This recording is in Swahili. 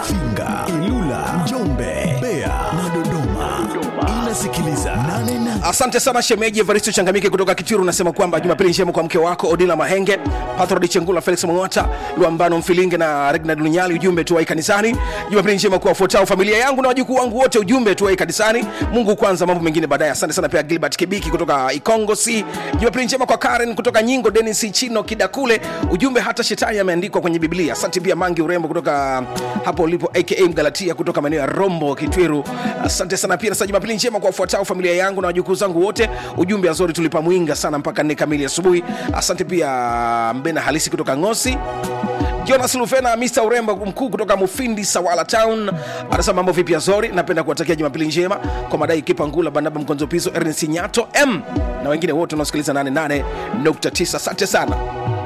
Mafinga, Ilula, Njombe, Mbeya na Dodoma. Inasikiliza 88 asante sana shemeji evaristo changamike kutoka kitiru unasema kwamba jumapili njema kwa mke wako odila mahenge patrodi chengula felix mongota luambano mfilinge na regnad lunyali ujumbe tuwai kanisani jumapili njema kwa wafuatao familia yangu na wajukuu wangu wote ujumbe tuwai kanisani mungu kwanza mambo mengine baadaye asante sana pia gilbert kibiki kutoka ikongo c jumapili njema kwa karen kutoka nyingo denis chino kidakule ujumbe hata shetani ameandikwa kwenye biblia asante pia mangi urembo kutoka hapo ulipo aka mgalatia kutoka maeneo ya rombo kitwiru asante sana pia nasa jumapili njema kwa wafuatao familia yangu na wajukuu zangu wote ujumbe azori tulipa mwinga sana mpaka nne kamili asubuhi asante pia mbena halisi kutoka ngosi jonas lufena mr urembo mkuu kutoka mufindi sawala town anasema mambo vipi azori napenda kuwatakia jumapili njema kwa madai kipa ngula banaba mkonzo piso ernest nyato m na wengine wote wanaosikiliza 88.9 asante sana